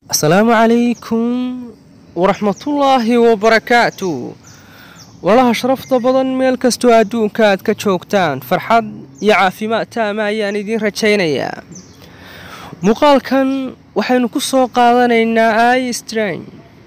asalaamu calaykum waraxmatullaahi wabarakaatu walaha sharafta badan meel kastoo adduunka aad ka joogtaan farxad iyo caafimaad taama ayaan idiin rajaynayaa muuqaalkan waxaynu ku soo qaadanaynaa i strain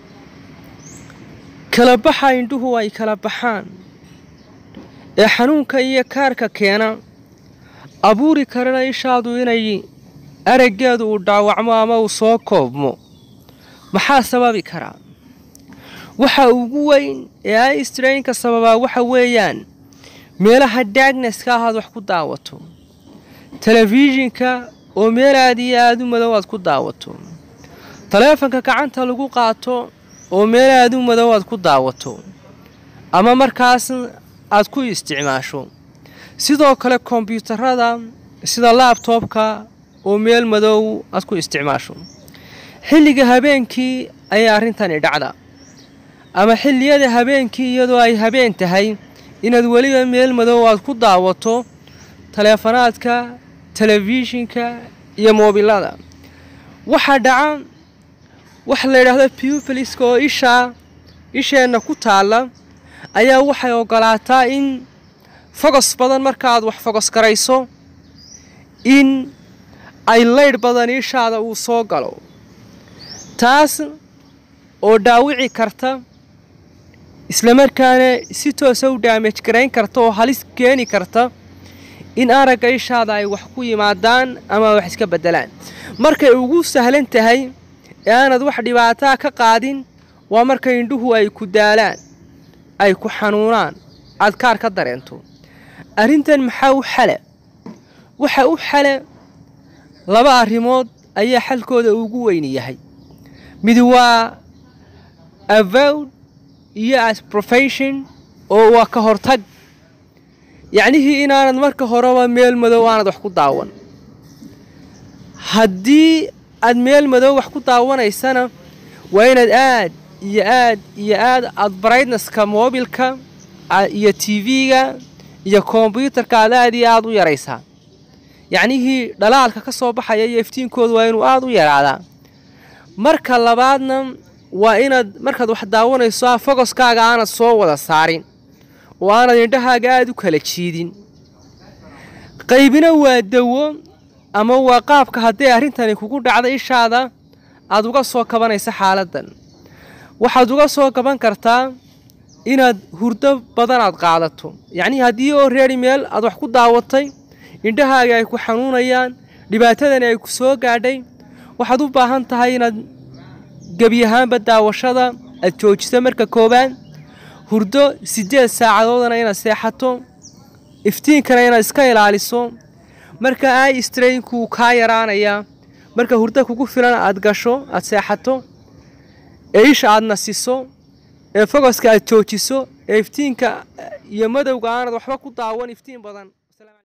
kala baxa indhuhu ay kala baxaan ee xanuunka iyo kaarka keena abuuri karana ishaadu inay araggeedu uu dhaawacmo ama uu soo koobmo maxaa sababi karaa waxa ugu weyn ee i strainka sababaa waxa weeyaan meelaha daagneska ah aad wax ku daawato telefishinka oo meel aad iyo aada u madow aad ku daawato taleefanka gacanta lagu qaato oo meel aada u madow aad ku daawato ama markaas aad ku isticmaasho sidoo kale kombyuutarada sida laabtoobka oo meel madow aad ku isticmaasho xilliga habeenkii ayaa arrintani dhacda ama xilliyada habeenkii iyadoo ay habeen tahay inaad weliba meel madow aad ku daawato taleefanaadka telefishinka iyo moobilada waxaa dhaca waxa la yidhaahdo pupiliska oo ishaa isheenna ku taalla ayaa waxay ogolaataa in fogos badan markaaad wax fogos garayso in ay laydh badan ishaada uu soo galo taas oo dhaawici karta islamarkaana si toosa u daamaj garayn karta oo halis keeni karta in aragga ishaada ay wax ku yimaadaan ama wax iska beddelaan markay ugu sahlan tahay ee aanad wax dhibaataa ka qaadin waa marka indhuhu ay ku daalaan ay ku xanuunaan aad kaar ka dareento arrintan maxaa u xale waxa u xale laba arrimood ayaa xalkooda ugu weyni yahay mid waa avowd iyo as profession oo waa ka hortag yacnihii inaanad marka horeba meel madow aanad wax ku daawan haddii aad meel madow wax ku daawanaysana waa inaad aad iyo aad iyo aad aad brightnesska moobilka iyo t v-ga iyo kombyuutarka aad aad iyo aada u yaraysaa yacnihii dhalaalka ka soo baxaya iyo iftiinkoodu waa inuu aada u yaraadaa marka labaadna waa inaad markaad wax daawanayso fogoskaaga aanad soo wada saarin oo aanad indhahaaga aada u kala jiidin qaybina waa dawo ama waa qaabka hadday arrintani kugu dhacda ishaada aad uga soo kabanaysa xaaladdan waxaad uga soo kaban kartaa inaad hurdo badan aad qaadato yacnii haddii oo reeri meel aad wax ku daawatay indhahaaga ay ku xanuunayaan dhibaatadani ay ku soo gaadhay waxaad u baahan tahay inaad gebi ahaanba daawashada aad joojiso marka koowaad hurdo siddeed saacadoodana inaad seexato iftiinkana inaad iska ilaaliso marka ai strainkuu kaa yaraanayaa marka hurdo kugu filan aad gasho aad seexato ee isha aad nasiso ee fogoska aad joojiso ee iftiinka iyo madowga aanad waxba ku daawan iftiin badan